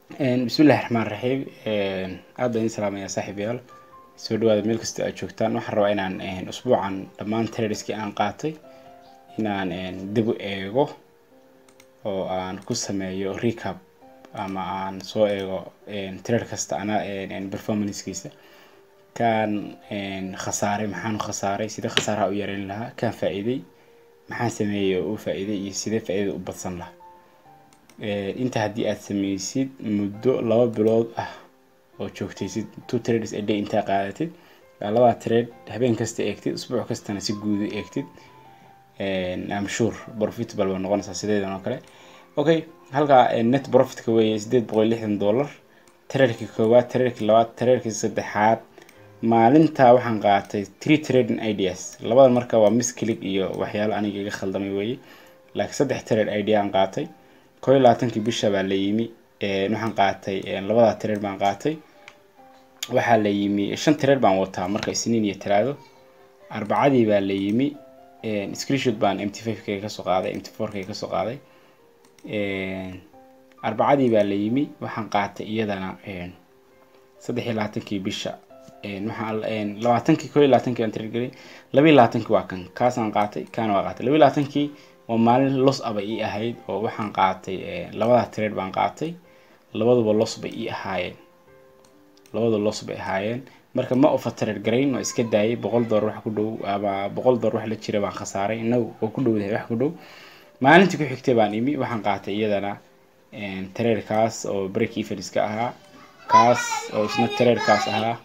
bismillahi raxmaan raxiim aad baan idin salaamaya saaxiibayaal soo dhawaada meel kasta aad joogtaan waxaan rabaa inaan usbuucan dhammaan traderskii aan qaatay inaan dib u eego oo aan ku sameeyo recap ama aan soo eego trader kasta ana performancekiisa kaan khasaaray maxaan khasaaray sidee khasaaraha u yareyn lahaa kaan faa-iiday maxaan sameeyey oo u faa-iiday iyo sidee faa-iidada u badsan lahaa inta haddii aad sameysid muddo laba bilood ah oo joogtaysid two trades a day intaa qaadatid labada trade habeen kasta eegtid usbuuc kastana si guuda eegtid am sure profitable ba noqonaysaa sideedan oo kale okay halkaa net profitka weeye sideed boqol lixdan dollar traderkii koowaad traderkii labaad traderkii saddexaad maalintaa waxaan qaatay three trading ideas labada marka waa misclick iyo waxyaalo aniga iga khaldamay weeye laakiin saddex trade idea aan qaatay koo iyo labaatankii bisha baa la yimi waxaan qaatay labada trade baan qaatay waxaa la yimi shan trade baan wataa marka isniin iyo talaado arbacadii baa la yimi screenshot baan mt five k kasoo qaaday mt four k kasoo qaaday arbacadii baa la yimi waxaan qaatay iyadana saddex iyo labaatankii bisha waxaan labaatankii koo iyo labaatankii aan trade gelay laba iyo labaatankii waa kan kaasaan qaatay kaana waa qaatay laba iyo labaatankii waa maalin los aba ii ahayd oo waxaan qaatay labada trade baan qaatay labaduba los bay ii ahaayeen labada los bay ahaayeen marka ma ofa trade garayn waa iska daayay boqol dollar wax ku dhow ama boqol dollar wax la jira baan khasaaray inagu waa ku dhowdahay wax ku dhow maalintii ku xigtay baan imi waxaan qaatay iyadana trade-kaas oo break evenska ahaa kaas oo isna trade-kaas ahaa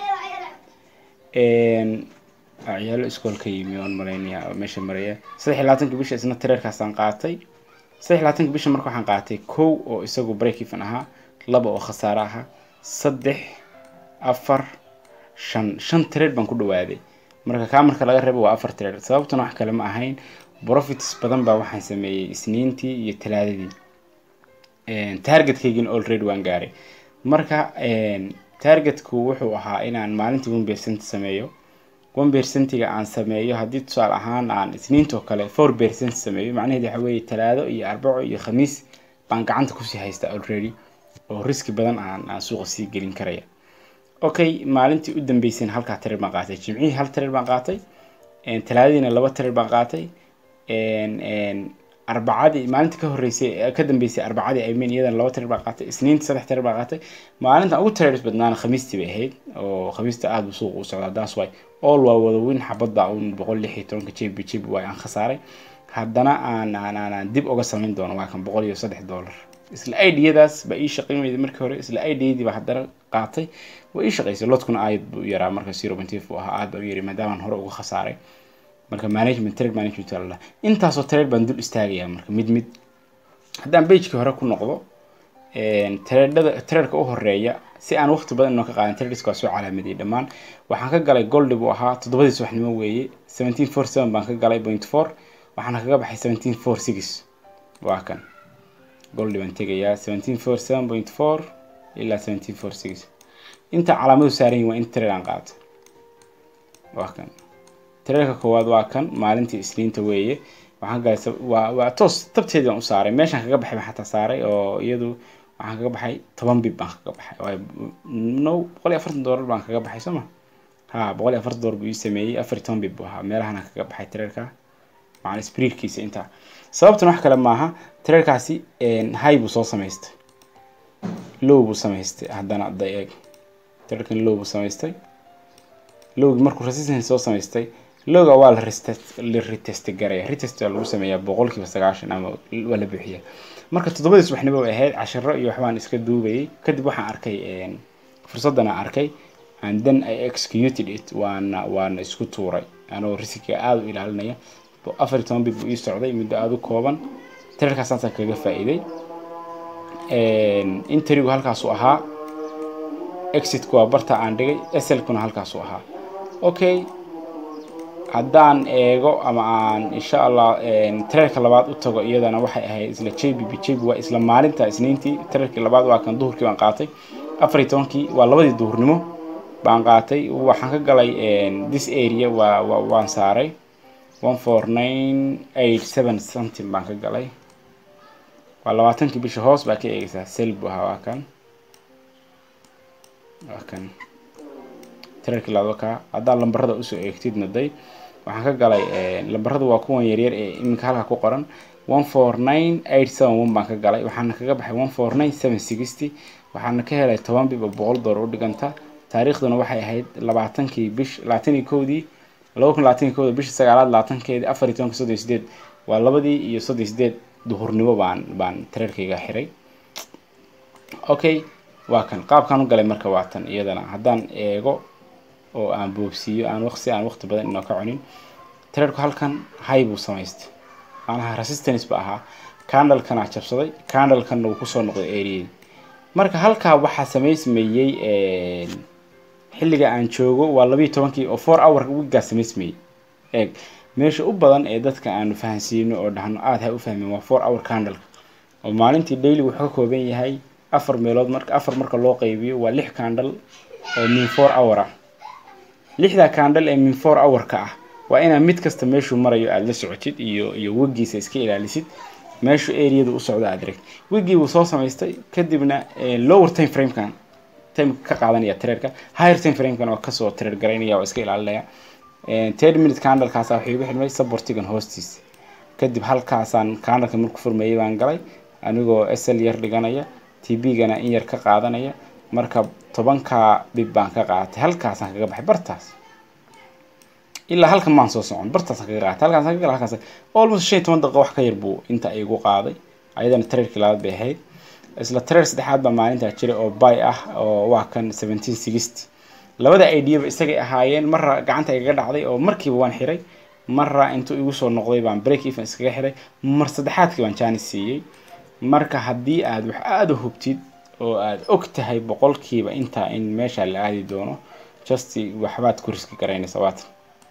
ciyaalo iskoolka yimi oon maraynaya oo meesha maraya saddex iyo labaatanki bisha isna trade-kaasaan qaatay saddex iyo labaatanki bisha marka waxaan qaatay kow oo isagu break even ahaa laba oo khasaare ahaa saddex afar shan shan trade baan ku dhawaaday marka kaa marka laga reebo waa afar trade sababtuna wax kale ma ahayn profits badan baa waxaan sameeyey isniintii iyo talaadadii targetkaygina already waan gaaray marka targetku wuxuu ahaa inaan maalintii one percent sameeyo one percentiga aan sameeyo haddii tusaale ahaan aan isniintoo kale four percent sameeyo macnaheed waxa weeye talaado iyo arbaco iyo khamiis baan gacanta kusii haysta already oo riski badan aan aan suuqa sii gelin karaya okay maalintii u dambeysayna halkaa trade baan qaatay jimcihii hal trade baan qaatay talaadadiina laba trade baan qaatay arbacadii maalinta ka horeysay ka dambeysay arbacadii i mean iyadana laba trade baan qaatay isniinta saddex trade baan qaatay maalinta ugu trades badnaana khamiistii bay ahayd oo khamiista aada buu suuqa u socdaa that's why all waa wada weyn xabadda un boqol lix iyo tobanka jb jb waay aan khasaaray haddana aan aan aan dib uga samayn doono waa kan boqol iyo saddex dollar isla idiyadaas baa ii shaqayn weyday markii hore isla idiyadii baa haddana qaatay waa ii shaqaysay lodkuna aad buu yaraa marka zero point five ahaa aad baa u yari maadaamaan hore uga khasaaray marka management trade management la intaasoo trade baan dul istaagayaa marka mid mid haddaan bagekii hore ku noqdo tradada tradeka u horeeya si aan waqti badan inoo ka qaadan tradeska waa soo calaamadiyay dhammaan waxaan ka galay goldi buu ahaa toddobadii subaxnimo weeye seventeen four seven baan ka galay point four waxaana kaga baxay seventeen four six waa kan goldi baan tegayaa seventeen four seven point four ilaa seventeen four six inta calaamadu saaran yihin waa in trade aan qaato waa kan traderka koowaad waa kan maalintii isniinta weeye waxaan galay waa waa toos tabteedii baan u saaray meeshaan kaga baxay baan xataa saaray oo iyadu waxaan kaga baxay toban bib baan kaga baxay waayo no boqol iyo afartan dollar baan kaga baxay soo ma ha boqol iyo afartan dollar buu ii sameeyey afar iyo toban bib buu ahaa meelahana kaga baxay traderka macna spreadkiisa intaa sababtuna wax kale maaha traderkaasi high buu soo samaystay low buu samaystay haddana hadda eeg traderkan low buu samaystay lowgi markuu resistance soo samaystay lowga waa la la retest garaya retest waa lagu sameeyaa boqolkiiba sagaashan ama waa la buuxiyaa marka toddobadii subaxnimo ay ahayd casharo iyo waxbaan iska duubayay kadib waxaan arkay fursadana arkay and then i executed it waana waana isku tuuray anoo riskiga aada u ilaalinaya afar iyo toban bid buu ii socday muddo aada u kooban trerkaasaasan kaga faa-iiday interigu halkaasu ahaa exitku waa barta aan dhigay slkuna halkaasu ahaa okay haddaan eego ama aan insha allah trerka labaad u tago iyadana waxay ahayd isla jbb jb waa isla maalinta isniintii trerkii labaad waa kan duhurkii baan qaatay afar iyo tobankii waa labadii duhurnimo baan qaatay waxaan ka galay this area waa waan saaray one four nine eight seven something baan ka galay waa labaatankii bisha hoos baa ka eegaysaa sel buu ahaa waa kan waa kan tirarkii laado kaa haddaad lambarada usoo eegtidna day waxaan ka galay lambarada waa kuwan yaryar ee iminka halka ku qoran one four nine eight seven one baan ka galay waxaana kaga baxay one four nine seven sixty waxaana ka helay toban bib oo boqol doolar u dhiganta taariikhduna waxay ahayd labaatankii bish labaatan iyo kowdii laba kun labaatan iyo kowda bisha sagaalaad labaatankeedii afar iyo tobanka soddon iyo sideed waa labadii iyo soddon iyo sideed duhurnimo baan baan tirarkayga xiray okay waa kan qaabkaan u galay marka waa tan iyadana haddaan eego oo aan boobsiiyo aan waqsi aan waqti badan inoo ka cunin tirarku halkan hay buu samaystay macnaha resistance ba ahaa candlekana jabsaday candlekanna wuu kusoo noqday areadii marka halkaa waxaa samaysmayey xilliga aan joogo waa labiiyo tobankii oo four hour wigaa samaysmayey eeg meesha u badan ee dadka aanu fahansiino oo dhahno aada ha u fahmeen waa four hour candleka oo maalintii daily wuxuu ka kooban yahay afar meelood marka afar marka loo qaybiyo waa lix candle oo min four hour ah lixdaa candle ee min four hour-ka ah waa inaa mid kasta meeshuu marayo aada la socotid iyo iyo wegiisa iska ilaalisid meeshu areada u socdo aad direct wigii wuu soo samaystay kadibna lower time framekan time ka qaadanaya trerka higher time framekan oo kasoo trer garaynaya oo iska ilaalinaya third minute candlekaasa waxay igu xidhmay supportigan hoostiisa kadib halkaasaan candleka marku furmeeyay baan galay anigoo sl yar dhiganaya tb-gana in yar ka qaadanaya marka tobankaa bib baan ka qaatay halkaasaan kaga baxay bartaas ilaa halkan maan soo socon bartaasaan kaga qaatay halkaasaan ka gala halkaas almost shan iyo toban daqiiqo wax ka yar buu inta igu qaaday ayadana trerkii labaad bay ahayd isla treer saddexaad baa maalintaa jiray oo bay ah oo waa kan seventeen sixty labada idaba isagay ahaayeen marra gacanta igaga dhacday oo markiiba waan xiray marra intuu igu soo noqday baan break even iskaga xiray mar saddexaadkii baan jaanis siiyey marka haddii aad wax aada u hubtid oo aada og tahay boqolkiiba intaa in meesha la aadi doono just waxbaad ku riski garaynaysa waatan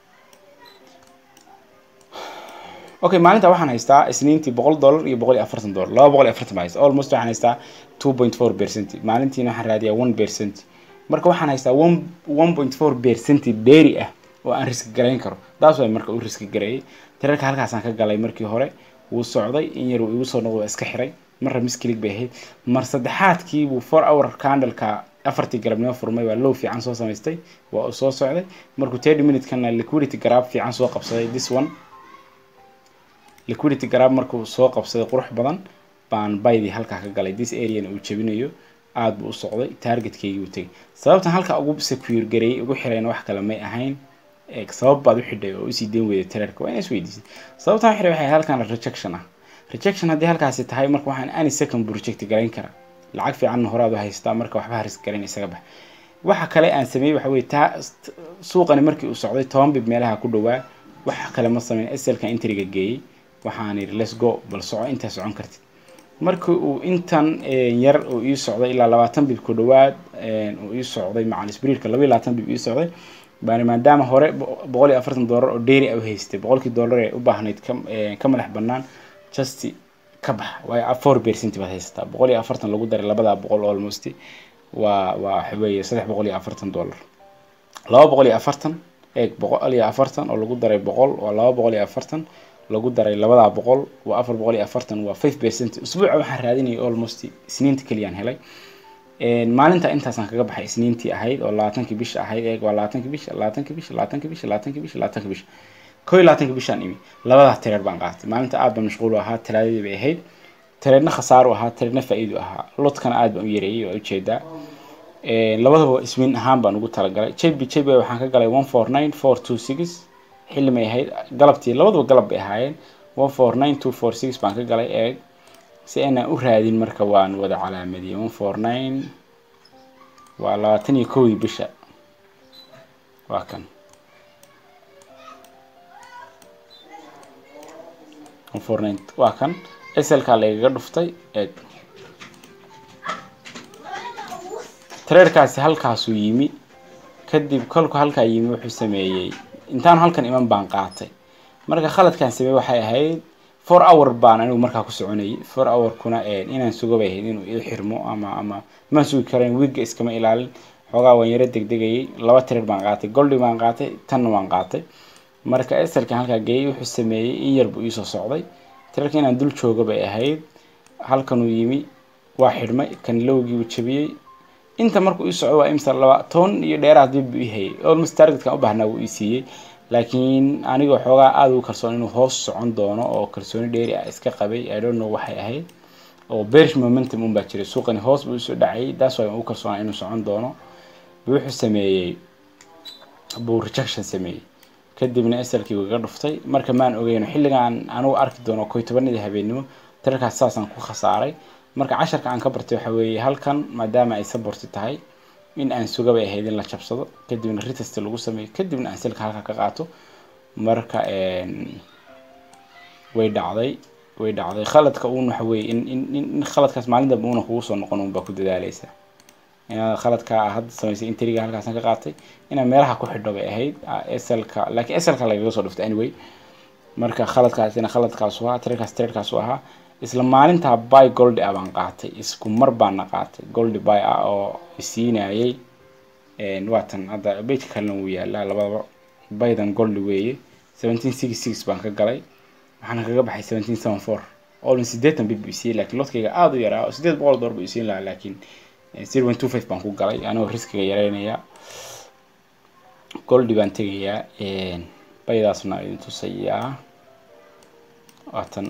okay maalinta waxaan haystaa isniintii boqol dollar iyo boqol iyo afartan dollar laba boqol iyo afartan baan haysta almost waxaan haystaa two point four percent maalintiina waxaan raadiyaa one percent marka waxaan haystaa one one point four percent dheeri ah oo aan riski garayn karo taas waa marka u riski gareeyay tirarka halkaasaan ka galay markii hore wuu socday in yar uu igu soo noqdo iska xiray marra miskilig bay ahayd mar saddexaadkii buu four hour candleka afartii galabnimo furmay waa low fiican soo samaystay waa uu soo socday markuu thirty minute-kana liquidity garaab fiican soo qabsaday this one liquidity garaab markuu soo qabsaday qurux badan baan baydii halkaa ka galay this areana uu jabinayo aada buu u socday targetkeygii uu tegay sababtan halka ugu secure gareeyay ugu xirayna wax kale may ahayn sabab baad u xidhay oo usii deen weyday trerka waa ina isweydiisay sababtan xiray waxay halkan rejection ah rejection haddii halkaasi tahay marka waxaan any second buu reject garayn karaa lacag fiicanna horaad u haystaa marka waxba haris garayn isaga bax waxa kale aan sameeyey waxa weye taa suuqani markii uu socday toban bib meelaha ku dhawaa wax kale ma sameyn slka intriga geeyey waxaan yidhi let's go bal soco intaa socon kartid markii uu intan yar uu ii socday ilaa labaatan bib ku dhawaad uu ii socday macal sbriirka laba iyo labaatan bib ii socday baan maadaama hore boqol iyo afartan dollar oo dheeri u haystay boqolkii dollar ee u baahnayd ka madax banaan just ka bax waayo four percent baad haysataa boqol iyo afartan lagu daray labadaa boqol almost waa waa waxa weeye saddex boqol iyo afartan dollar laba boqol iyo afartan eeg boqol iyo afartan oo lagu daray boqol waa laba boqol iyo afartan lagu daray labadaa boqol waa afar boqol iyo afartan waa five percent usbuuca waxaan raadinayay almost isniinta keliyaan helay maalinta intaasaan kaga baxay isniintii ahayd oo labaatankii bisha ahayd eeg waa labaatankii bisha labaatankii bisha labaatankii bisha labaatankii bisha labaatankii bisha ko iyo labaatanka bishaan imi labadaa tireer baan qaatay maalinta aad baan mashquul u ahaa talaadadii bay ahayd tireerna khasaaro ahaa tireerna faa-iidu ahaa lodkana aad baan u yareeyey waa ujeedaa labadaba ismiin ahaan baan ugu talagalay jb jb waxaan ka galay one four nine four two six xilli may ahayd galabtii labadaba galab bay ahaayeen one four nine two four six baan ka galay eeg si aanaan u raadin marka waan wada calaamadiyey one four nine waa labaatan iyo kowdii bisha waa kan one four nine waa kan slkaa lagaga dhuftay eeg tareerkaasi halkaasuu yimi kadib kolku halkaa yimi wuxuu sameeyey intaan halkan iman baan qaatay marka khaladkaan sameeyey waxay ahayd four hour baan anigu markaa ku soconayay four hour-kuna inaan sugo bay ahayd inuu ii xirmo ama ama maan sugi karayn wigga iskama ilaalin xoogaa waan yaro degdegayay laba tireer baan qaatay goldi baan qaatay tanna waan qaatay marka eselkan halkaa geeyey wuxuu sameeyey in yar buu iisoo socday tirarka inaan dul joogo bay ahayd halkanuu yimi waa xidhmay kan lowgiibu jabiyey inta markuu ii socdo waa imsa laba toban iyo dheeraad dib buu ii hayay almost targetkan u baahnaa wuu ii siiyey laakiin anigoo xoogaa aada ugu kalsoon inuu hoos socon doono oo kalsooni dheeri ah iska qabay i don't know waxay ahayd oo bearish momentum un baa jiray suuqani hoos buu usoo dhacayay that's why aan ugu kalsoonaa inuu socon doono wuxuu sameeyey buu rejection sameeyey kadibna slkii wuu iga dhuftay marka maan ogeyno xilligaan anugu arki doono koy tobanadii habeenimo tararkaas saasaan ku khasaaray marka casharka aan ka bartay waxa weeye halkan maadaama ay saborti tahay in aan sugabay ahayd in la jabsado kadibna retest lagu sameeyo kadibna aan silka halka ka qaato marka way dhacday way dhacday khaladka uun waxa weeye in in in khaladkaas maalin dambe uuna kugu soo noqon unbaa ku dadaaleysa inaad khaladka hadda samaysay intriga halkaasan ka qaatay inaad meelaha ku xidho bay ahayd slka laakiin slka lagaga soo dhiftay anyway marka khaladkaasina khaladkaasu ahaa trerkaas trerkaasu ahaa isla maalintaa by goldi ah baan qaatay isku mar baana qaatay goldi by ah oo isiinayay waatan hadda bejka kalena wuu yaalaa labadaba bydan goldi weeye seventeen six six baan ka galay waxaana kaga baxay seventeen seven four olin sideetan bid buu isiiyey laakiin lodkayga aada u yaraa sideed boqol door buu isiin lahaa laakiin zero one two five baan ku galay anigoo riskiga yareynaya goldi baan tegayaa baydaasna idin tusayaa waatan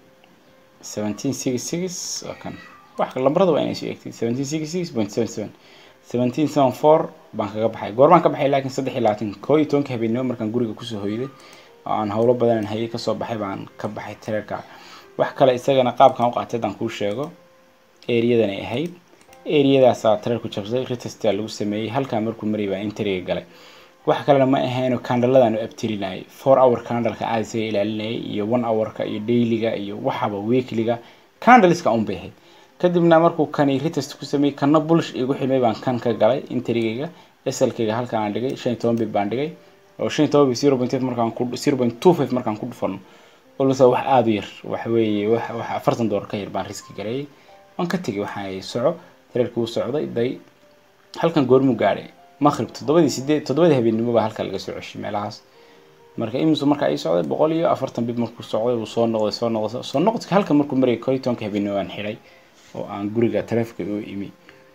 seventeen six six waa kan wax lambarada waa inay soo egtay seventeen six six point seven seven seventeen seven four baan kaga baxay goormaan ka baxay laakiin saddex iyo labaatan koo iyo tobanka habeenimo markaan guriga kusoo hoyday oo aan howlo badan hayay kasoo baxay baan ka baxay tareerka wax kale isagana qaabkan u qaatay haddaan kuu sheego eriyadan ay ahayd eriyadaasaa tareerku jabsay retestaa lagu sameeyey halkaa markuu marayay baan interiga galay wax kalena ma ahayno candaladan u abtirinayay four hour candleka aada isaga ilaalinayay iyo one hourka iyo dailyga iyo waxaba weekliga candleska un bay ahayd kadibna markuu kani retest ku sameeyey kana bulsh igu xilmay baan kan ka galay interigayga slkayga halkaan aan dhigay shan iyo toban bib baan dhigay oo shan iyo toban bib zero point eight markaan ku zero point two five markaan ku dhufano olsa wax aada u yar waxa weeye wax wax afartan doolar ka yar baan riski gareeyay waan ka tegay waxaan soco tareerkii u socday day halkan goormuu gaadhay maqrib toddobadii sideed toddobadii habeenimo baa halka laga soo ceshay meelahaas marka imisu markaa ii socday boqol iyo afartan bib markuu socday uu soo noqday soo noqday soo noqodka halka markuu marayay koo iyo tobanka habeenimo aan xidhay oo aan guriga taleefka u imi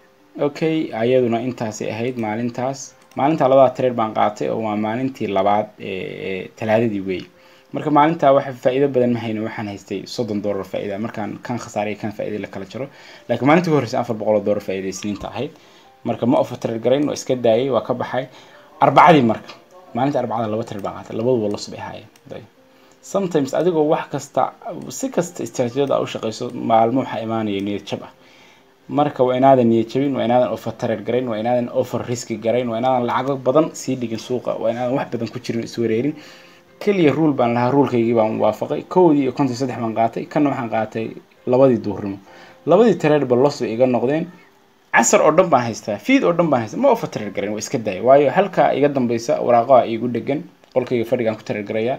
okay ayaduna intaasay ahayd maalintaas maalintaa labada tareer baan qaatay oo waa maalintii labaad ee talaadadii weey marka maalintaa waxa faa'iido badan ma hayno waxaan haystay soddon doolar faa'iida markaan kan khasaaray kan faa'iida la kala jaro laakiin maalintii ugu horreysay afar boqol oo doolar faa'iida isniinta ahayd marka ma offer trade garayn waa iska daayay waa ka baxay arbacadii marka maalinta arbacada laba trade baan qaatay labaduba los bay ahaayeen sometimes adigoo wax kasta si kasta istaraatiijiyada aa u shaqeyso maalmo waxaa imaanaya niyad jab ah marka waa inaadan niyad jabin waa inaadan offer trade garayn waa inaadan offer riski garayn waa inaadan lacago badan sii dhigin suuqa waa inaadan wax badan ku jirin iswareerin keliya ruul baan lahaa ruulkaygii baan waafaqay kowdii iyo konton saddex baan qaatay kanna waxaan qaatay labadii duurnimo labadii tareerba los bay iga noqdeen casar oo dhan baan haystaa fiid oo dhan baan haystaa ma offer tareer garayn waa iska daaya waayo halkaa iga dambeysa waraaqaha iigu dhegan qolkayga fadhigaan ku tareer garayaa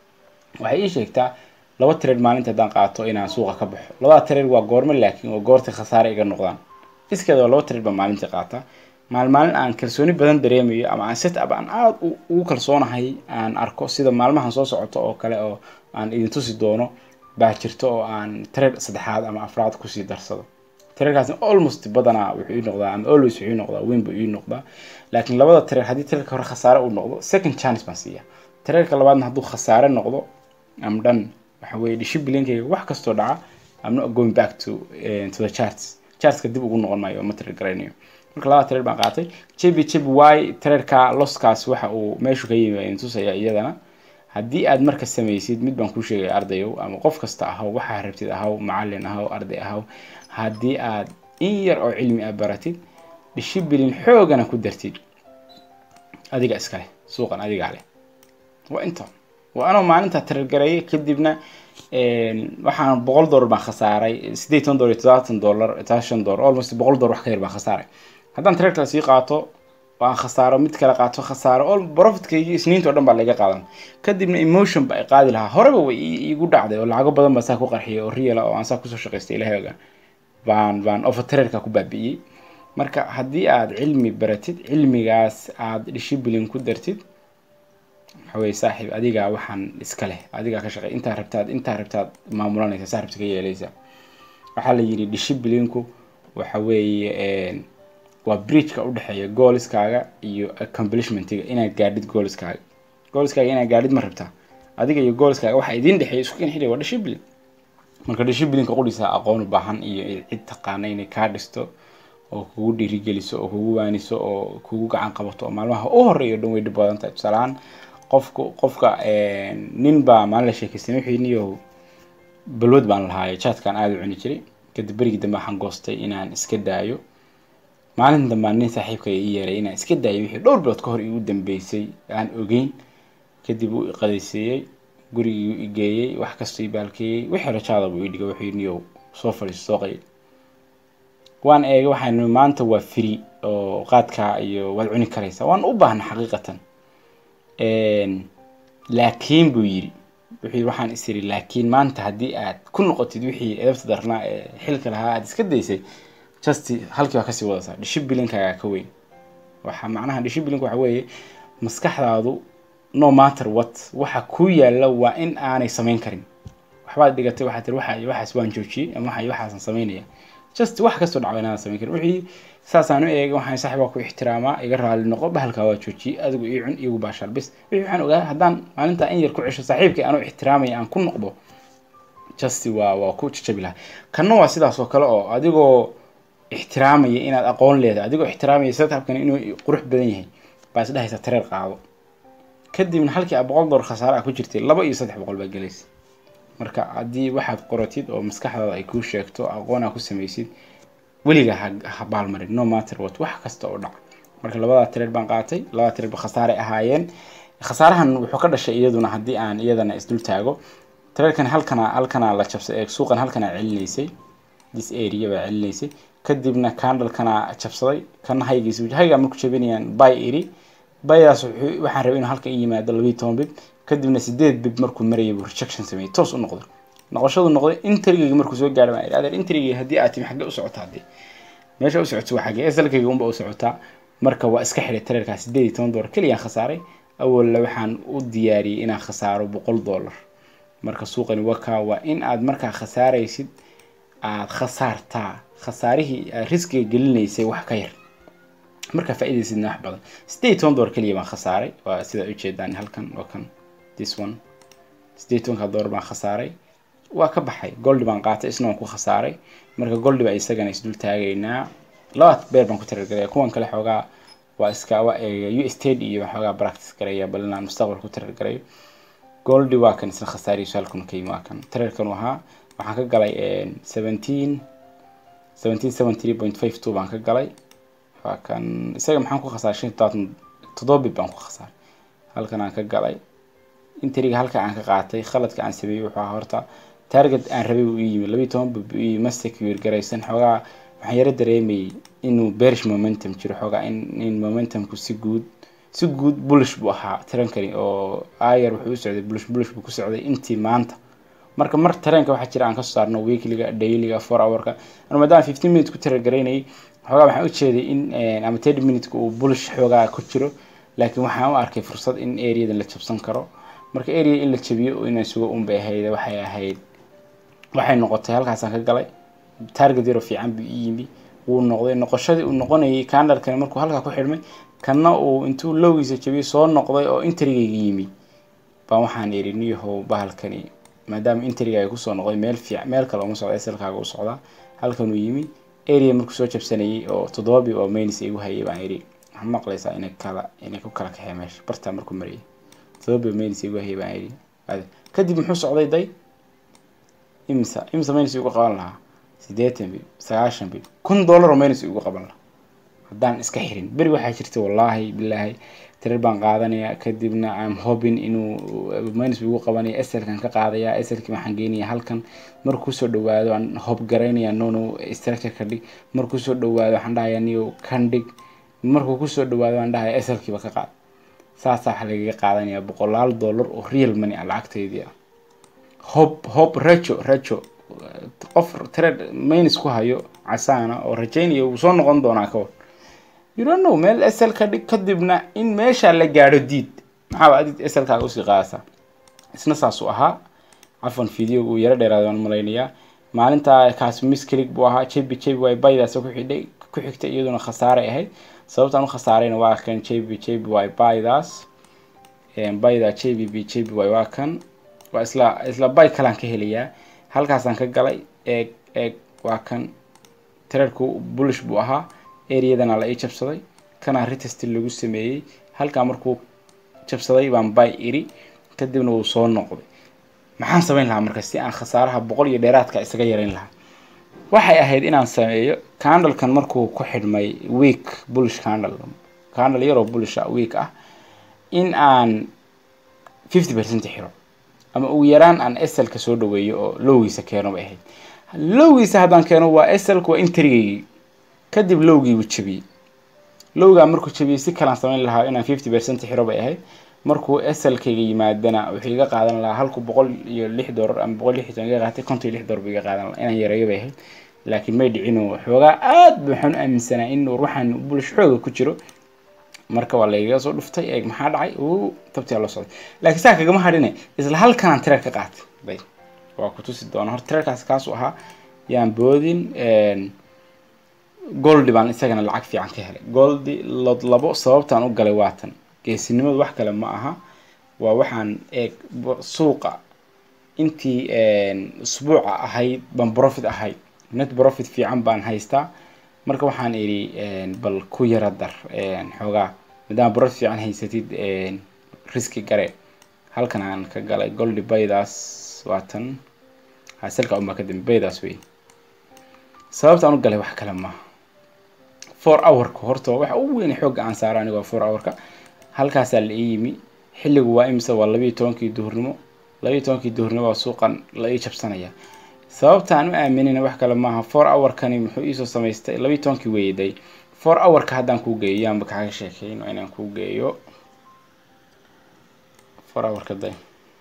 waxay ii sheegtaa laba tareer maalinta haddaan qaato inaan suuqa ka baxo labada tareer waa goormo laakiin waa goorta khasaare iga noqdaan iskeeda waa laba tareer baan maalintii qaataa maal maalin aan kalsooni badan dareemayo ama aan set up aan aada ugu kalsoonahay aan arko sida maalmahan soo socoto oo kale oo aan idin tusi doono baa jirto oo aan tareer saddexaad ama afraad kusii darsado tareerkaasna almost badanaa wuxuu ii noqdaa ama always wuxuu ii noqdaa weyn buu ii noqdaa laakiin labada tareer haddii tareerka hore khasaare uu noqdo second chance baan siiya tareerka labaadna hadduu khasaare noqdo am dhan waxa weeye dishiblinkayga wax kastoo dhaca am not going back to uh, to the charts chartska dib ugu noqon maayo ma tareer garaynayo marka labada tareer baan qaatay jebi jebi y tareerka loskaas waxa uu meeshu ka yimi idin tusaya iyadana haddii aad marka samaysid mid baan kuu sheegaya ardayow ama qof kasta ahaw waxaa rabtid ahaw macalin ahaw arday ahaw haddii aad in yar oo cilmi ah baratid dishibilin xoogana ku dartid adiga iskale suuqan adigaa leh waa inta waa anoo maalinta tareergareeyay kadibna waxaan boqol dollar baan khasaaray sideed toban dollar iyo todobaatan dollar todobaatan dollar almost boqol dollar wax ka yar baan khasaaray haddaan tareer kale sii qaato aan khasaaro mid kale qaato khasaaro all profitkaygii isniinta oo dhan baa laga qaadan kadibna emotion ba ay qaadi lahaa horeba way iigu dhacday oo lacago badan baa saa ku qarxiyay oo real oo aan saa kusoo shaqaystay ilahay ogaan baan baan offer tareerka ku baabi'iyey marka haddii aad cilmi baratid cilmigaas aad dishibilin ku dartid waxaweye saaxiib adigaa waxaan iska leh adigaa ka shaqey intaa rabtaad intaa rabtaad maamulanaysa saa rabta ka yeelaysa waxaa la yidhi dishiblinku waxa weeye waa bridgeka udhexeeya gooliskaaga iyo accomplishmentiga inaad gaadhid gooliskaaga gooliskaaga inaad gaadhid ma rabtaa adiga iyo gooliskaaga waxaa idiin dhexeeya isku kan xidhay waa dishiblin marka dishibliinka qudhiisa aqoon u baahan iyo cid taqaana inay kaa dhisto oo kugu dhiirigeliso oo kugu waaniso oo kugu gacan qabato oo maalmaha u horeeyo dhan way dhib badan tahay tusaalahaan qofka qofka nin baa maalin la sheekaystay wuxuu niyo balwad baan lahaayo jaadkaan aada u cuni jiray kadib berigii dambe waxaan goostay inaan iska daayo maalin dambaan nin saaxiibka ii yeeray inaan iska daayo wixii dhowr bilood ka hor igu dambeysay aan ogeyn kadib uu iqadaysiiyey gurigii igeeyey wax kastoo ibaalkeeyey wixii rajaada buu idhiga wuxuu niyow soo fadhiiso soo qayl waan eegay waxaan maanta waa free oo qaadkaa iyo waad cuni karaysaa waan u baahna xaqiiqatan laakiin buu yidhi wuxuu yidhi waxaan is iri laakiin maanta haddii aad ku noqotid wixii edabta darnaa ee xilka lahaa aad iska daysay just halkii baa kasii wadaysaa dishiblinkaagaa ka weyn waxa macnaha dishiblinku waxa weeye maskaxdaadu no matter what waxa ku yaalla waa in aanay samayn karin waxbaad dhigatay waxaad tiri waxa waxaas waan joojiyey ama waxa waxaasan samaynaya just wax kastoo dhacba inaadan samayn karin wixii saasaan u eegay waxaan saaxiibaa ku ixtiraamaa iga raali noqo bahalkaa waa joojiyey adigu ii cun iyagu baashaal bis wixii waxaan ogaa haddaan maalintaa in yar ku cesho saaxiibkii aanu ixtiraamaya aan ku noqdo just waa waa ku jajabi lahaa kanna waa sidaas oo kale oo adigoo ixtiraamaya inaad aqoon leedahay adigoo ixtiraamaya setupkan inuu qurux badan yahay baa isdhehaysa tareer qaado kadibna halkii a boqol dollar khasaare ah ku jirtay laba iyo saddex boqol baa gelaysa marka haddii waxaad qoratid oo maskaxdaada ay kuu sheegto aqoon aa ku samaysid weliga ha baalmarin no matter what wax kasta oo dhaca marka labadaa tireer baan qaatay labadaa tireer ba khasaare ahaayeen khasaarahan wuxuu ka dhashay iyaduna haddii aan iyadana isdul taago tireerkan halkana halkana la jabsay suuqan halkana celinaysay this area baa celinaysay kadibna candlekana jabsaday kana haygiisa haygaa marku jabinayaan bay iri baydaas waxaan rabay inuu halkan i yimaado labiyi toban bib kadibna sideed bib markuu marayay buu rejection sameeyey toos u noqday noqoshadu noqday intrigayga markuu soo gaadhay baan idhi adeer intrigayga haddii aad timi xaggee u socotaa haddii meesha u socoto waa xaggee esalkayga unba u socotaa marka waa iska xidhay tareerkaa sideed iyo toban dollar keliyaan khasaaray awalla waxaan u diyaariyey inaan khasaaro boqol dollar marka suuqani wakaa waa in aad markaa khasaaraysid aad khasaartaa khasaarihii aad riskiga gelinaysay wax ka yar markaa faa-idaysidna wax badan sideed iyo toban dollar keliya baan khasaaray waa sidaa ujeedaan halkan waa kan this one sideed iyo tobanka dollar baan khasaaray waa ka baxay goldi baan qaatay isna waan ku khasaaray marka goldi baa isagana isdul taagaynaa labaad beer baan ku tarargaraya kuwan kale xoogaa waa iska waa u state iyo xoogaa practice garaya bal inaan mustaqbal ku tarargarayo goldi waa kan isna khasaarihiisu halkan ka yimi waa kan tararkan ahaa waxaan ka galay seventeen seventeen seven three point five two baan ka galay waa kan isaga maxaan ku khasaaray shan todobaatan toddoba bib baan ku khasaaray halkan aan ka galay intriga halka aan ka qaatay khaladka aan sameeyey wuxuu ahaa horta target aan rabay uu yimi labiyi toban bib uu yimi ma secure garaysan xoogaa waxaan yaro dareemayay inuu bearish momentum jiro xoogaa in in momentumku si guud si guud bullish buu ahaa tarankani oo ayar wuxuu u socday bullish bullish buu ku socday intii maanta marka mar tareenka waxaa jira aan kasoo saarno weekliga dailyga four hourka anu maadaama fifteen minutes ku taragaraynayay xoogaa waxaan ujeeday in ama thirty minuteka uu bullish xoogaa ku jiro laakiin waxaan u arkay fursad in areadan la jabsan karo marka area in la jabiyo inaan sugo un bay ahayd waxay ahayd waxay noqotay halkaasaan ka galay target yaro fiican buu i yimi wuu noqday noqoshadii uu noqonayay candalkani markuu halkaa ku xidhmay kana uu intuu lowgiisa jabiyey soo noqday oo intrigayga yimi baan waxaan iri niyahow bahalkani maadaama intrigaaga kusoo noqday meel fiic meel kale uma socda slkaaga u socdaa halkanuu yimi area markuu soo jabsanayay oo toddobabi oo mainis igu hayay baan iri waxaa maqlaysaa inay kala inay ku kala kaxee meesha bartaa markuu marayay toddobabi oo mainis igu hayay baan iri kadib muxuu socday day imsa imsa mainis igu qaban lahaa siddeetan bib sagaashan bib kun dollar oo mainis igu qaban lahaa haddaan iska xirin beri waxaa jirta wallaahi bilaahi tirar baan qaadanaya kadibna am hobin inuu minus igu qabanaya eselkan ka qaadaya eselki waxaan geynaya halkan markuu kusoo dhawaado aan hob garaynaya nono structure ka dhig markuu kusoo dhawaado waxaan dhahaya niyo kan dhig markuu kusoo dhawaado aan dhahaya eselkiiba ka qaad saasaa waxaa lagaga qaadanaya boqolaal dollar oo real money ah lacagteydii ah hob hob rajo rajo qof trade minus ku hayo casaana oo rajaynaya uu soo noqon doonaa ka war you don't know meel sl ka dhig kadibna in meesha la gaadho diid maxaaba adid slkaaga usii qaadasa isna saasuu ahaa cafan videoga uu yaro dheeraada waan malaynayaa maalinta kaas misclick buu ahaa jb jb y baydaas ku xidhay ku xigtay iyaduna khasaaray ahayd sababtaan u khasaarayna waa kan jb jb y baydaas bayda jbb jb y waa kan waa isla isla bay kalaan ka helayaa halkaasaan ka galay eeg eeg waa kan trerku bullish buu ahaa areadana la ii jabsaday kana retest lagu sameeyey halkaa markuu jabsaday baan bay iri kadibna wuu soo noqday maxaan samayn lahaa marka si aan khasaaraha boqol iyo dheeraadka isaga yareyn lahaa waxay ahayd inaan sameeyo candlekan markuu ku xidhmay week bullish candle candle yaroo bullish ah week ah in aan fifty percent xiro ama ugu yaraan aan slka soo dhaweeyo oo lowgiisa keeno bay ahayd lowgiisa haddaan keeno waa slka waa intrigaygii kadib lowgii buu jabiyey lowgaa markuu jabiyey si kalaan samayn lahaa inaan fifty percent xiro bay ahayd markuu slkayga yimaadana wuxuu iga qaadan lahaa halku boqol iyo lix doolar ama boqol lix iga qaatay konton iyo lix doolar buu iga qaadan lahaa inaan yareeyo bay ahayd laakiin may dhicino xoogaa aad ba waxaan u aaminsanaa in ruuxan bulish xooga ku jiro marka waa lagaga soo dhuftay eeg maxaa dhacay uu tabtiyaa loo socday laakiin saa kagama hadhine isla halkanaan tirar ka qaatay bay waa ku tusi doona horta tirarkaas kaasu ahaa yaan boodin goldi baan isagana lacag fiican ka helay goldi lod labo sababtaan u galay waatan geesinimadu wax kale ma aha waa waxaan eeg suuqa intii usbuuca ahayd baan profit ahayd net profit fiican baan haystaa marka waxaan idhi bal ku yara dar xoogaa maadaama profit fiican haysatid riski gare halkan aan ka galay goldi baydaas waatan haselka unbaa kadambe baydaas wey sababtaan u galay wax kale maaha four hourka horta waxa ugu weyn xoogga aan saara aniga waa four hourka halkaasaa la ii yimi xilligu waa imise waa labayo tobankii duhurnimo labayo tobankii duhurnimo waa suuqan la ii jabsanaya sababta aan u aaminina wax kale maaha four hourkani muxuu iisoo samaystay labayo tobankii weeyaday four hourka haddaan kuu geeyo yaanba kaaga sheekeyno inaan kuu geeyo four hourka day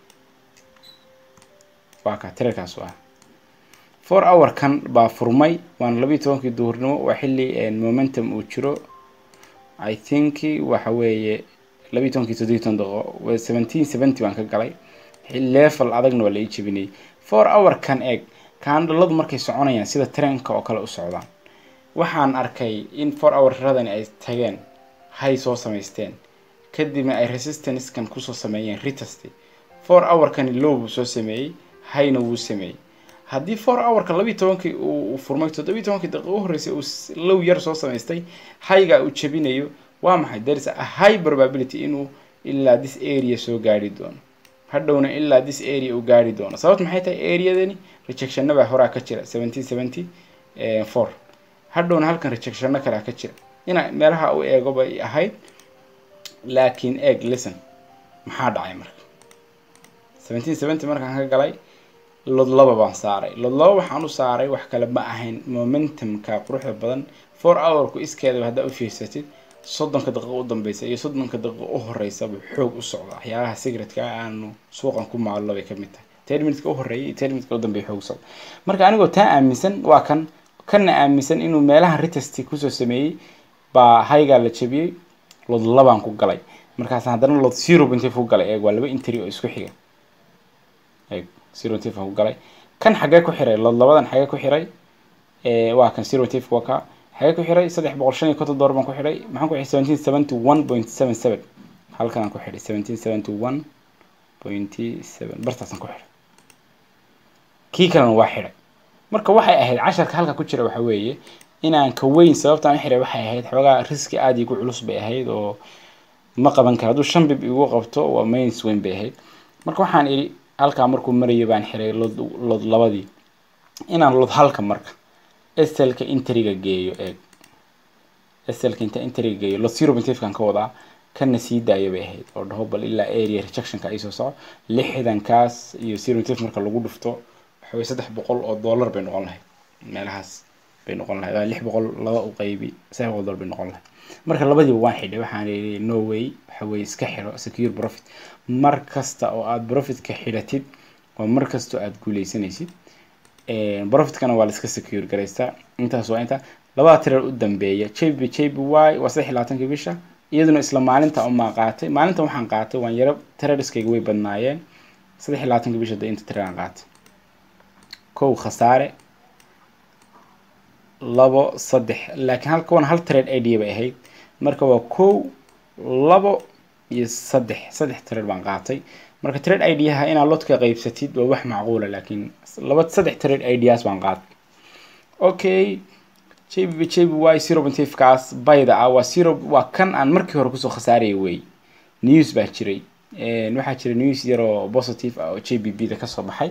waa ka tirarkaas ah four hourkan baa furmay waana labayo tobankii duhurnimo waa xilli momentum uu jiro i think waxa weeye labayo tobankii toddobiyo toban daqiiqo seventeen seventy baan ka galay level adagna waa la ii jebinayay four hourkan eeg kaandhaladu markay soconayaan sida treenka oo kale u socdaan waxaan arkay in four hourradani ay tageen hay soo samaysteen kadibna ay resistancekan kusoo sameeyeen retest four hourkani low buu soo sameeyey hayna wuu sameeyey haddii four hourka labiiyo tobankii uu furmay toddobiyo tobankii daqiiqo u horreysay uu low yar soo samaystay hayga uu jebinayo waa maxay there is a high probability inuu ilaa this area soo gaari doono hadhowna ilaa this area uu gaari doono sababta maxay tahay areadani rejectionna baa horaa ka jira seventeen seventy four hadhowna halkan rejectionna kalea ka jira ina meelaha u eego bay ahayd laakiin eeg listen maxaa dhacay marka seventeen seventy markaan ka galay lod laba baan saaray lod laba waxaan u saaray wax kale ma ahayn momentumka quruxda badan four hourku iskeedaba haddaa u fiirsatid soddonka daqiiqo u dambeysa iyo soddonka daqiiqo u horeysaba xoog u socda waxyaabaha secretka aanu suuqan ku maallo bay kamid tahay ten minutka u horreeyay iyo ten minutka u dambeeya xoog u socda marka anigoo taa aaminsan waa kan kana aaminsan inuu meelaha retest kusoo sameeyey baa haygaa la jabiyey lod labaan ku galay markaas haddana lod zero bintif ku galay eeg waa laba interi oo isku xiga eeg zero bintif ku galay kan xagee ku xiray lod labadan xagee ku xiray waa kan zero bintif waa ka xagee ku xiray saddex boqol shan iyo konton dollar baan ku xiray maxaan ku xiray seventeen seventy one point seven seven halkan aan ku xiray seventeen seventy one point seven bartaasaan ku xiray kii kalena waa xiray marka waxay ahayd casharka halka ku jira waxa weeye inaan ka weyn sababtaan u xiray waxay ahayd xoogaa riski aada igu culus bay ahayd oo ma qaban karo hadduu shan bib igu qabto waa mains weyn bay ahayd marka waxaan idhi halkaa markuu marayo baan xiray lod lod labadii inaan lod halka marka slka intriga geeyo eeg slka inta intriga geeyo lod zero bintifkan ka wadaa kana sii daayo bay ahayd oo dhaho bal ilaa area rejectionka ay soo soco lixdankaas iyo zero bintif marka lagu dhufto waxaway saddex boqol oo dollar bay noqon lahayd meelahaas bay noqon lahayd waa lix boqol laba u qaybi saddex boqol dollar bay noqon lahayd marka labadiiba waan xidhay waxaan idhi no way waxa weye iska xidho secure profit mar kasta oo aada profitka xidhatid waa mar kasta oo aada guuleysanaysid profitkana waa la iska secure garaystaa intaas waa inta labada tirar u dambeeya jb jb y waa saddex iyo labaatankii bisha iyaduna isla maalinta umaa qaatay maalinta waxaan qaatay waan yaro tirariskayga way badnaayeen saddex iyo labaatankii bisha de inta tiraraan qaatay kow khasaare labo saddex laakiin halka wan hal trade idea bay ahayd marka waa kow labo iyo saddex saddex trade baan qaatay marka trade ideaha inaad lodka qaybsatid waa wax macquula laakiin laba saddex trade ideas baan qaatay okay jb jb y zero point five kaas bayda ah waa zero waa kan aan markii hore kusoo khasaaraya wey news baa jiray waxaa jira news yaroo positive ah oo j b b da kasoo baxay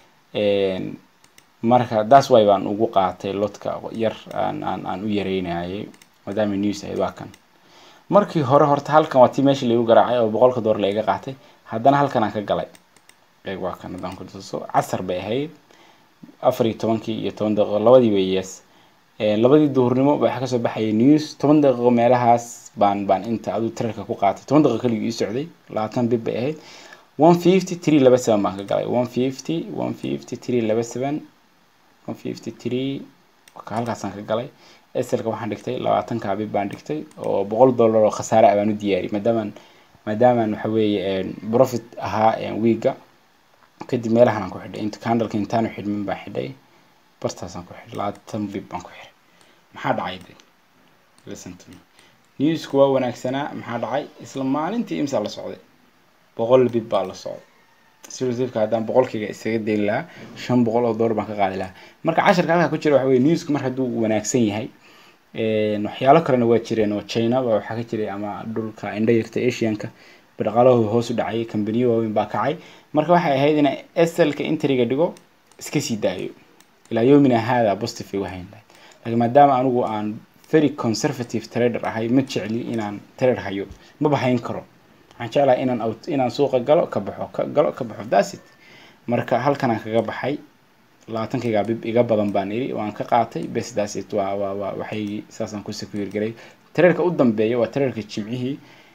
marka das way baan ugu qaatay lodka yar aan aan aan u yareynayay maadaama news ahayd waa kan markii hore horta halkan waa tii meesha laigu garaacay oo boqolka door laiga qaatay haddana halkan aan ka galay eeg waa kan haddaan ku tuso casar bay ahayd afar iyo tobankii iyo toban daqiiqo labadii way yes labadii duhurnimo waxaa kasoo baxaya news toban daqiiqo meelahaas baan baan inta aduu trarka ku qaatay toban daqiiqo keligii ii socday labaatan bib bay ahayd one fifty three laba seven baan ka galay one fifty one fifty three laba seven one fifty three halkaasaan ka galay eselka waxaan dhigtay labaatanka bib baan dhigtay oo boqol dollar oo khasaare ah baan u diyaariyay maadaamaan maadaamaan waxa weeye profit ahaa wiiga kadib meelahan aan ku xidhay inta candleka intaanu xidhmin baan xidhay bartaasaan ku xidhay labaatan bib baan ku xidhay maxaa dhacay de listen to me newsku waa wanaagsanaa maxaa dhacay isla maalintii imsaa la socday boqol bib baa la socday sirosifka haddaan boqolkiiga isaga dayn lahaa shan boqol oo dollar baan ka qaadi lahaa marka casharka halkaa ku jira waxa weye newsku mar hadduu wanaagsan yahay waxyaalo kalena waa jireen oo china ba waxaa ka jiray ama dhulka indha yarta asianka dhaqaalahooda hoos u dhacay kambaniyo waaweyn baa kacay marka waxay ahayd inay slka intriga dhigo iska sii daayo ilaa yomina haada positive ay wahayn lahayd laakiin maadaama anigu aan very conservative trader ahay ma jecli inaan trader hayo ma bahayn karo waxaan jeclahay inaan out inaan suuqa galo ka baxo ka galo ka baxo dasit marka halkan aan kaga baxay labaatankayga bib iga badan baan iri waan ka qaatay bes dasit waa waa waa waxay saasaan ku secure garay traderka u dambeeya waa traderka jimcihii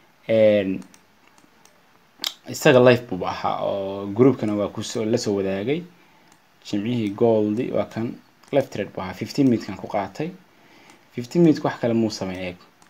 isaga life buuba ahaa oo groupkana waa kusoo lasoo wadaagay jimcihii goldi waa kan life trade buu ahaa fifteen minutkan ku qaatay fifteen minute wax kale muu sameyn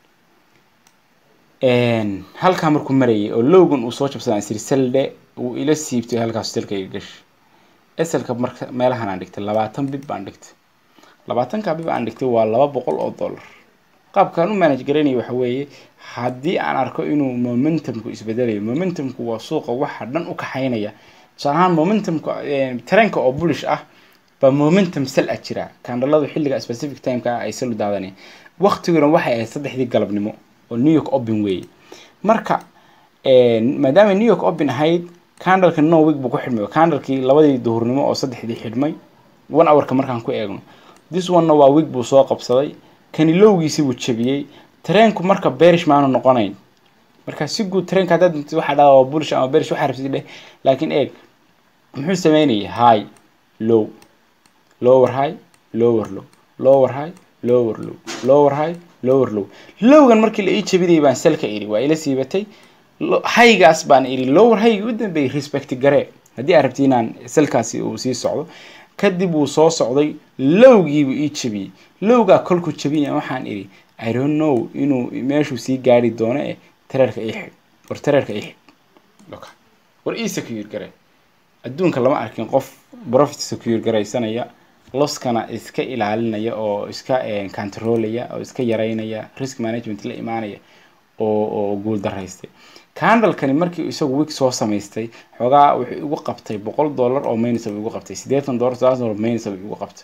eeg halkaa markuu marayay oo logan uu soo jabsadaa siri selde uu ila siibtay halkaas selkayga gash eselka marka meelahan aan dhigtay labaatan bib baan dhigtay labaatanka bib aan dhigtay waa laba boqol oo dollar qaabkaan u manage garaynaya waxa weeye haddii aan arko inuu momentumku isbedelayo momentumku waa suuqa waxa dhan u kaxaynaya tusaale ahaan momentumka tareenka oo bullish ah baa momentum sal ah jira kandhaladu xilliga specific timeka ay sal u daadanaya waqtiguna waxay ahayd saddexdii galabnimo oo new york open weeye marka maadaama new york open ahayd candleka no week buu ku xidhmay candlekii labadii duhurnimo oo saddexdii xidhmay one hourka markaan ku eegno this one-na waa week buu soo qabsaday kani lowgiisi buu jabiyey tareenku marka bearish maanu noqonayn marka si guud tareenka haddaad dintid waxaa dhaha waa bullish ama bearish waxaa rabtid dheh laakiin eeg muxuu sameynayay high low lower high lower low lower high lower low lower high lower low lowgan markii la ii jabinayay baan selka iri waa ila siibatay haygaas baan iri lower haygi u dambeeyay respect garee haddii aad rabti inaan selkaasi uu sii socdo kadib wuu soo socday lowgiibuu ii jabiyey lowgaa kolkuu jabinaya waxaan idhi i don't know inuu meeshuu sii gaari doono eh tareerka ii xidh war tareerka ii xidh war ii secure gare adduunka lama arkin qof profit secure garaysanaya loskana iska ilaalinaya oo iska controlaya oo iska yaraynaya risk management la imaanaya oo oo guul daraystay candlekani markii isagu week soo samaystay xoogaa wuxuu igu qabtay boqol dollar oo minus igu qabtay siddeetan dollar sagaal dollar minus igu qabtay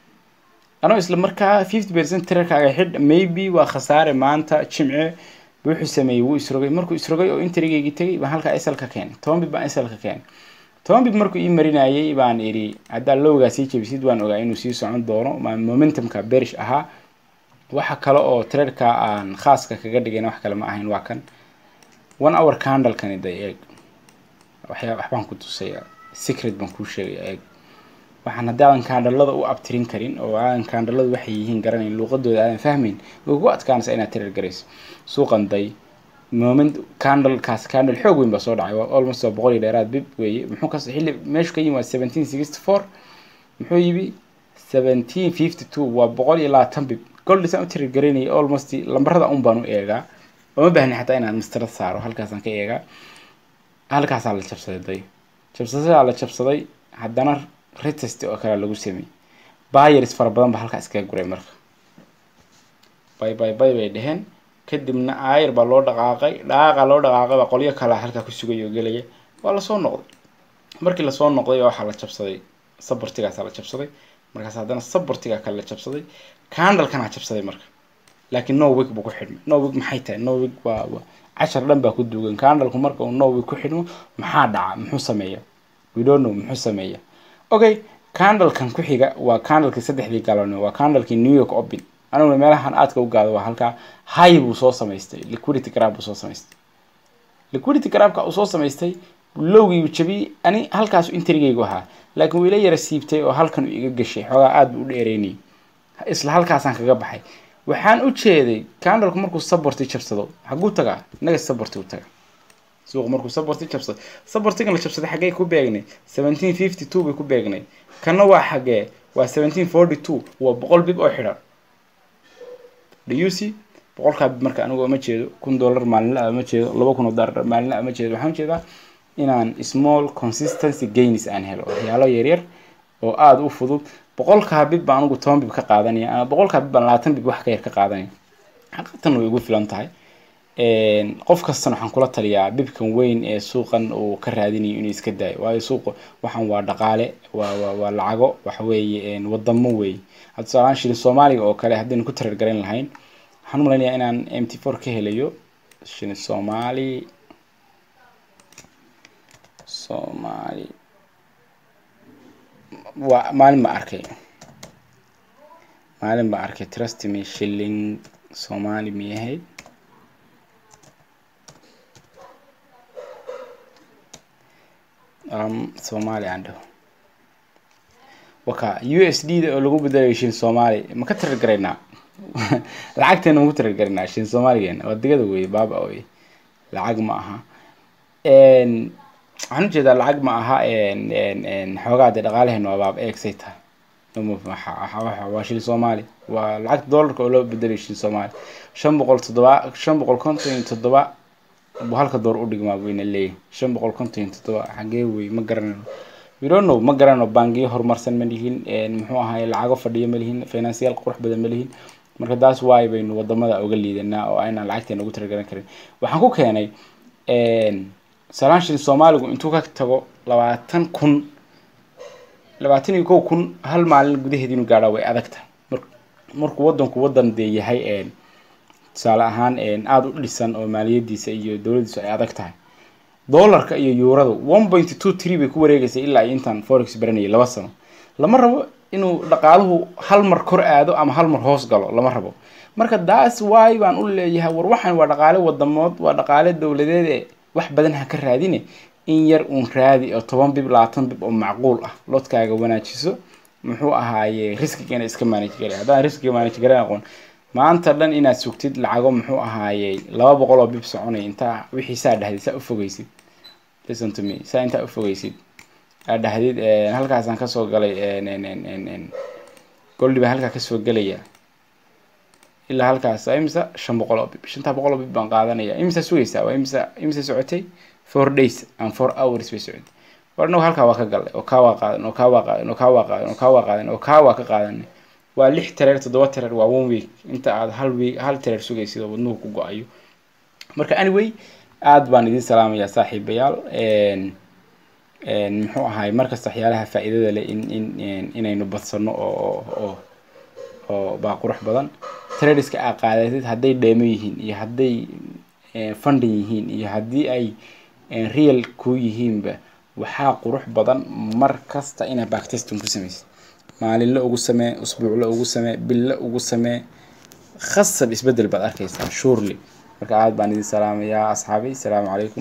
anoo isla markaa fifty percent trerkaaga xidh maybe waa khasaare maanta jimce wuxuu sameeyey wuu isrogay markuu isrogay oo intrigaygii tegay baan halkaa sl ka keenay toban bib baan sl ka keenay toban bib markuu ii marinayay baan idhi haddaa lowgaa sii jabisid waan ogaa inuu sii socon doono momentumka berish ahaa waxa kale oo trerka aan khaaska kaga dhigayna wax kale ma ahayn waa kan one hour candlekani day eeg waxyaa waxbaan ku tusaya secret baan kuu sheegaya eeg waxaan haddii aadan kaandhalada u abtirin karin oo aadan kaandhaladu waxay yihiin garanayn luuqadooda aadan fahmayn way kugu adkaanaysa inaad tirar garayso suuqan day moment candlekaas candle xoog weyn baa soo dhacay waa almost waa boqol iyo dheeraad bib weeye muxuu kas xilli meeshu ka yimi waa seventeen sixty four muxuu yimi seventeen fifty two waa boqol iyo labaatan bib goldisaan u tirar garaynaya almost lambarada un baan u eegaa oo ma baahni xataa inaan mastarad saaro halkaasaan ka eegaa halkaasaa la jabsaday day jabsadaa la jabsaday haddana retest oo kale lagu sameeyey buyers fara badan ba halkaa iskaga guray marka bay bay bay bay dheheen kadibna aayar baa loo dhaqaaqay dhaqaaqa loo dhaqaaqay baa qolyo kalea halkaa ku sugay oo gelaya waa lasoo noqday markii lasoo noqday waxaa la jabsaday sabortigaasaa la jabsaday markaas haddana sabortigaa kale la jabsaday candalkanaa jabsaday marka laakiin nowig buu ku xidhmay nowig maxay tahay nowig waa cashar dhan baa ku duugan candalku marka uu nowig ku xidhmo maxaa dhaca muxuu sameeya we don't know muxuu sameeya okay candalkan ku xiga waa candalkii saddexdii galone waa candalkii new york open aniguna meelahan aadka u gaado waa halkaa high buu soo samaystay liquidity grab buu soo samaystay liquidity grabka uu soo samaystay lowgiibu jabiyey ani halkaas intrigaygu ahaa laakiin wuu ila yara siibtay oo halkan uu iga gashay xoogaa aada buu u dheereynayay isla halkaasaan kaga baxay waxaan u jeeday candalku markuu saborti jabsado xaguu tagaa inaga saborti u taga suuq markuu saborti jabsado sabortigan la jabsaday xaggee ku beegnay seventeen fifty two bay ku beegnay kana waa xagee waa seventeen forty two waa boqol bib oo xidhan dhuc boqolkaa bib marka anigu ma jeedo kun dollar maalinla ma jeedo laba kun oo dollar maalinla ma jeedo waxaan ujeedaa inaan small consistency gains aan helo waxyaalo yaryar oo aada u fudud boqolkaa bib baan anigu toban bib ka qaadanaya ama boqolkaa bib baan labaatan bib wax ka yar ka qaadanaya xaqiiqatan way igu filan tahay qof kastana waxaan kula taliyaa bibkan weyn ee suuqan uu ka raadinayo inuu iska daayo waayo suuqa waxaan waa dhaqaale waa waa waa lacago waxa weeye wadamo weeye hadda tusaalahaan shilin soomaaliga oo kale haddaynu ku tarar garan lahayn waxaan u malaynayaa inaan m t four ka helayo shilin soomaali soomaali waa maalin baa arkay maalin baa arkay trust me shilling soomaali miyay ahayd um, soomaali aan dhaho waka u s d da oo lagu bedelayo shin soomaali ma ka tarar garaynaa lacagteena ma ku tarar garaynaa shin soomaaligeena waa digada wey baaba oy lacag ma aha waxaan ujeedaa lacag ma aha xoogaa dee dhaqaalaheena waa baaba eegsay tahay waa shil soomaali waa lacagta dollarka oo loo bedelayo shil soomaali shan boqol toddoba shan boqol konton iyo toddoba buu halka door u dhigmaa weyna leeyahay shan boqol konton iyo toddoba xagee wey ma garanayno we don't know ma garanayno bangiyo horumarsan ma lihin muxuu ahaay lacago fadhiyo ma lihin financiyaal qurux badan ma lihin marka taas waay baynu wadamada uga liidanaa oo aynaan lacagteena ugu taragaran karin waxaan ku keenay salaan shilin soomaaligu intuu ka tago labaatan kun labaatan iyo kow kun hal maalin gudaheed inuu gaadhaa way adag tahay markuu wadanku wadan dee yahay tusaale ahaan aada u dhisan oo maaliyadiisa iyo dowladiisu ay adag tahay dollarka iyo yuuradu one point two tree bay ku wareegaysay ilaa iyo intaan forex baranayay laba sano lama rabo inuu dhaqaaluhu hal mar kor aado ama hal mar hoos galo lama rabo marka daas waay baan u leeyahay war waxaan waa dhaqaale wadamood waa dhaqaale dowladeed ee wax badan ha ka raadine in yar uun raadi oo toban bib labaatan bib oo macquul ah lodkaaga wanaajiso muxuu ahaaye riskigana iska manage garay haddaan riskiga manage garan aqoon maanta dhan inaad sugtid lacago muxuu ahaaye laba boqol oo bib soconay intaa wixii saa dhahdid saa ufogeysid listen to me saa intaa ufogeysid aad dhahdid halkaasaan kasoo galay goldi baa halkaa kasoo gelaya ilaa halkaas waa imisa shan boqol oo bib shantaa boqol oo bib baan qaadanaya imisa sugaysaa waa imisa imisa socotay four days and four hours bay socotay war inagu halkaa waa ka galnay oo kaa waa qaadan oo kaa waa qaadan oo kaa waa qaadan oo kaa waa qaadan oo kaa waa ka qaadanay waa lix tareer toddoba tareer waa one week inta aad hal week hal tareer sugaysid oo wadnuhu ku go-ayo marka anyway aada baan idiin salaamayaa saaxiibayaal muxuu ahaay markasta waxyaalaha faa-iidada leh in in inaynu badsano oo oo oo baa qurux badan tradiska aa qaadatid hadday dheemo yihiin iyo hadday funding yihiin iyo haddii ay real ku yihiinba waxaa qurux badan mar kasta inaa backtesting ku samaysid maalinle ugu samee usbuucle ugu samee bille ugu samee khasab isbedel baad arkaysaa surely marka aada baan idin salaamayaa asxaabay asalaamu calaykum